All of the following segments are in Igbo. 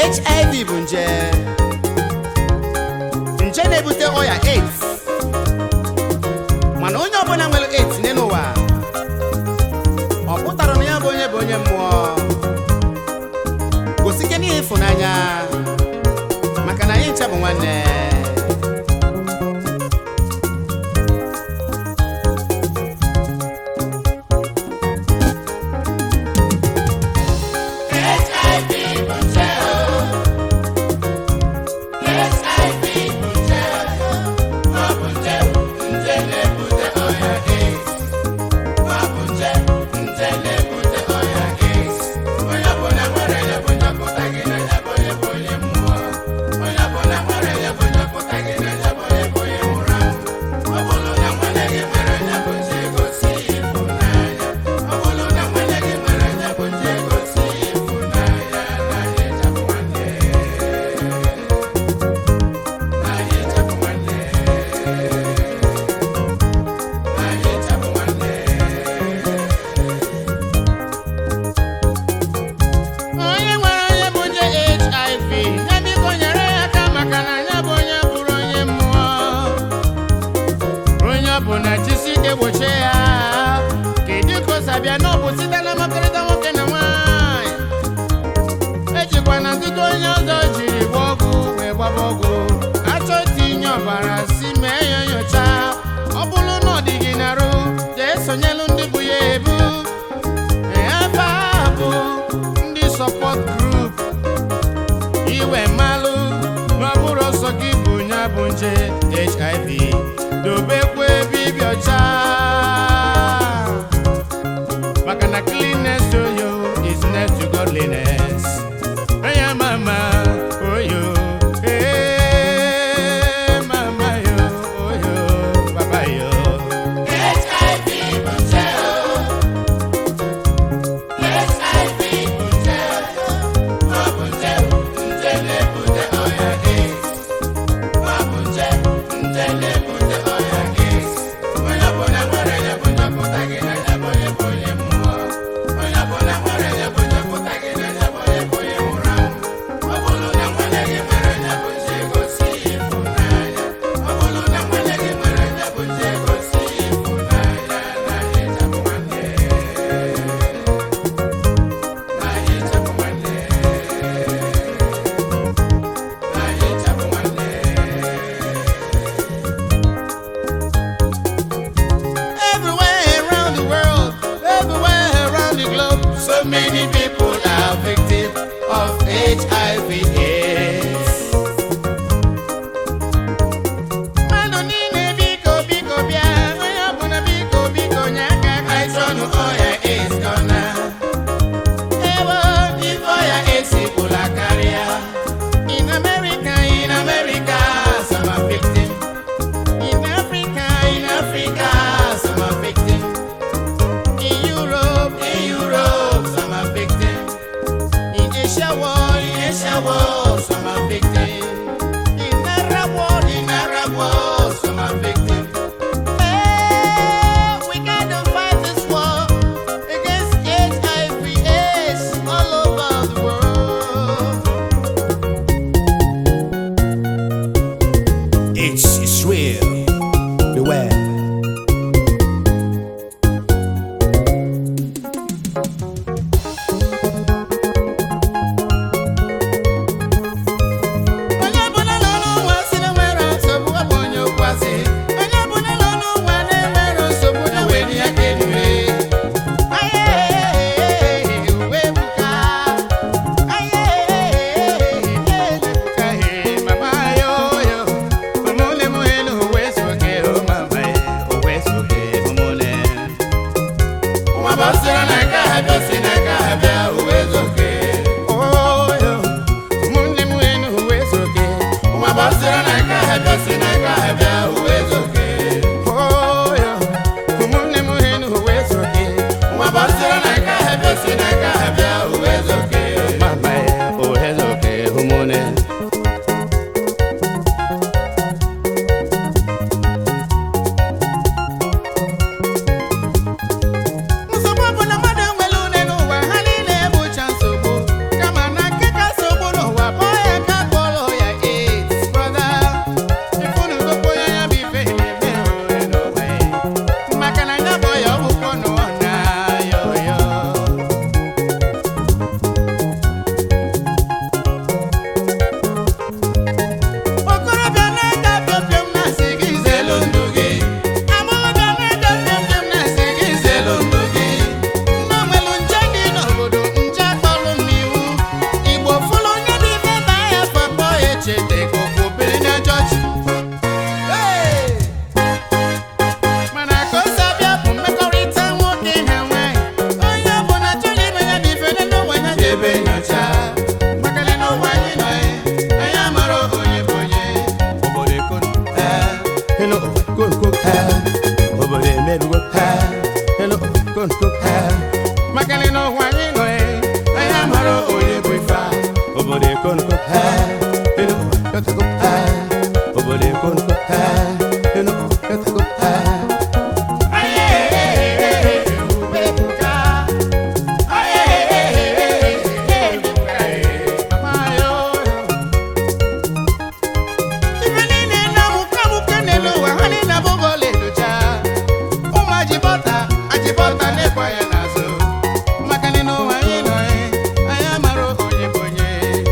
hiv bụ nje nje na-ebute ọya aids mana onye ọbụla nwere aids n'elu ụwa ọ pụtara na ya bụ onye bụ onye mmụọ gosi ike n'ihe ịfụnanya maka na anyị ncha bụ nwanne onye nwere onye bụ onye hiv ya biko nyere ya aka maka na ya bụ onye bụrụ onye mmụọ onye ọ bụ na chisi ike gbochie ya kedu ka o si abịa na ọ bụ site na mmekọrịta nwoke na nwaanyị ejikwa na ntụtụ onye ọzọ jiri gba ọgwụ wee gbaba ọgwụ achọ itinye ọbara si mee ya nyocha ọ bụrụ na ọ dị gị narụ jee sonyelu ndị bụ ya ebu ebe a bụ ndị sọpọt grup iwe malụ na ọ bụrụ ọsọ gị bụ ya bụ nje hiv dobekwa ebe ibi ọcha maka na cleanness oyo is next to godliness anya mama oyo eh, mama yo oyo baba yo everywhere around the world everywhere around the globe so many people are victims of hiv aids mmadụ niile biko biko bịa onye ọbụla biko biko nye aka ka anyị Aịsọnụ ọya AIDS gọna ewo ife ọya AIDS gwụla karịa in America in America some are victim in Africa in Africa some are victim in Europe in Europe some are victim in Asia world in Asia world some are victim in Arab world in Arab world some are victim Eh, we gotta fight this war against HIV AIDS all over the world It's, it's real. Beware. onye obodo ekonko Enugu yotago obodo ekonko Enugu yotago Ife niile na-amụke amụke n'elu ụwa ha niile abụghị ọlaedocha ụmụ ajibọta ajibọta na-ekwe ya n'azụ maka na n'ụwa anyị nọ anyị anyị amara onye bụ onye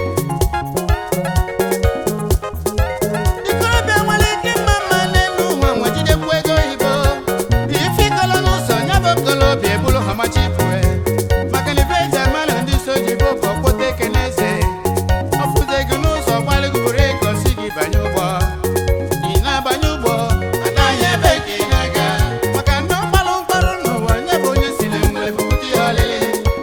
ikorobịa nwere ike mma mma n'elu ụwa nwa jidekwu ego oyibo ife ịkọlọ n'ụzọ ya bụ okolobịa ebulu ha machipue maka na ife eji amalụ ndị so ji bụ ka ọkpọta eke n'eze ọfụze gị n'ụzọ gbalịgị buru ego si gị banye ụgbọ ị na-abanye ụgbọ anaghị ebe ka ị na-aga maka ndị ọgbalụ mkparụ n'ụwa nye bụ onye si na nwere bupụta ihe ọlịlị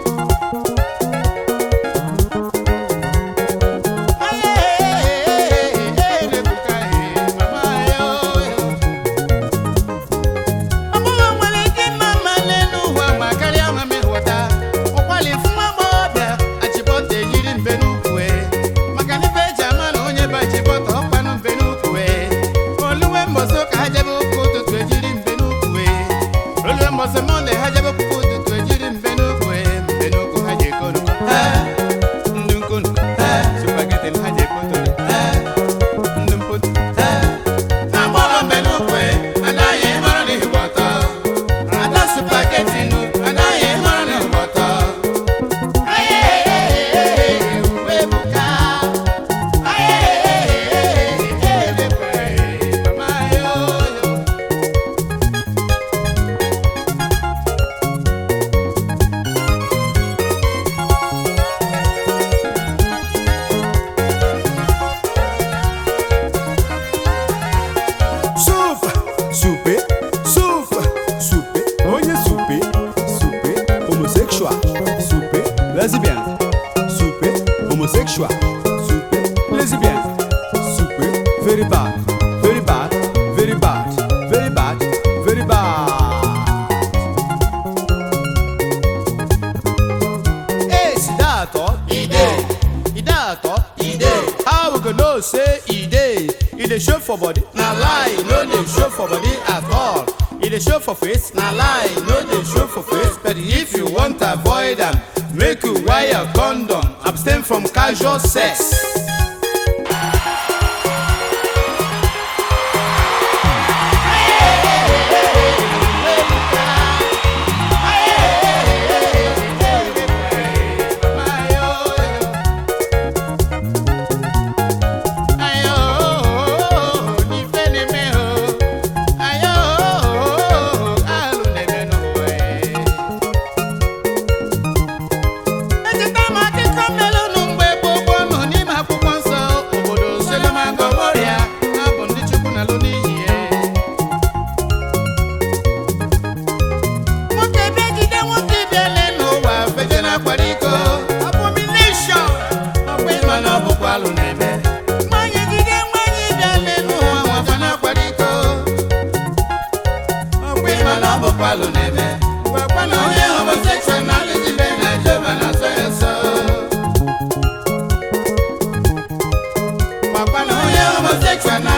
ọbụghị nwere ike ịma mma n'elu ụwa ma karịa ma mehụta ụkwali fụma agbọghọbịa achịbọta eyiri mbe n'ukwu maka na ife eji ama na onye bụ achịbọta ọkpanụ mbe n'ukwu oluwe mbọsị ụka ha jebe ụka ụtụtụ ejiri mbe n'ukwu oluwe mbọsị mọnde ha jebe ụka ụtụtụ ejiri mbe n'ukwu mbe n'ukwu ha ji eko nnukwu ndị nkonu supageti ha ji eko ntụli ndị mpotu na-agbọrọ mbe n'ukwu anaghị mara n'ihi gbọtọ ada supageti nu anaghị mara n'ihi gbọtọ uwe buka mama yo Souffle, souper, souffle, souper, onye souper, souper, homosexual, souper, lesbian, souper, homosexual, souper, lesbian, souper, very bad, very bad, very bad, very bad, very bad. Hey, Sidato, Ide. Idato, Ide. How we go know say e dey? E dey show for body? Na lie, e no dey show for body at all. E dey show for face? Na lie, e no dey show for face. But if you want avoid am, make you wear condom. Abstain from casual sex. Echeta m akụkọ mmelụ nụ mgbe gboo gboo nọ n'ime akwụkwọ nsọ obodo Sodom and Gomora ha bụ ndị Chukwu na-alụ n'ihi ya. Nwoke bịagide nwoke bịale n'ụwa feje na-akwara iko abomination ọkwa ịma na ọ bụkwa alụ na-eme Nwanyị gide nwanyị bịale n'ụwa nwafa na-akwara iko ọkwa ịma na ọ bụkwa alụ na-eme gwakwa na onye homosexual na-alụzibe na Jehova na-asọ ya nsọ gwakwa na onye homosexual na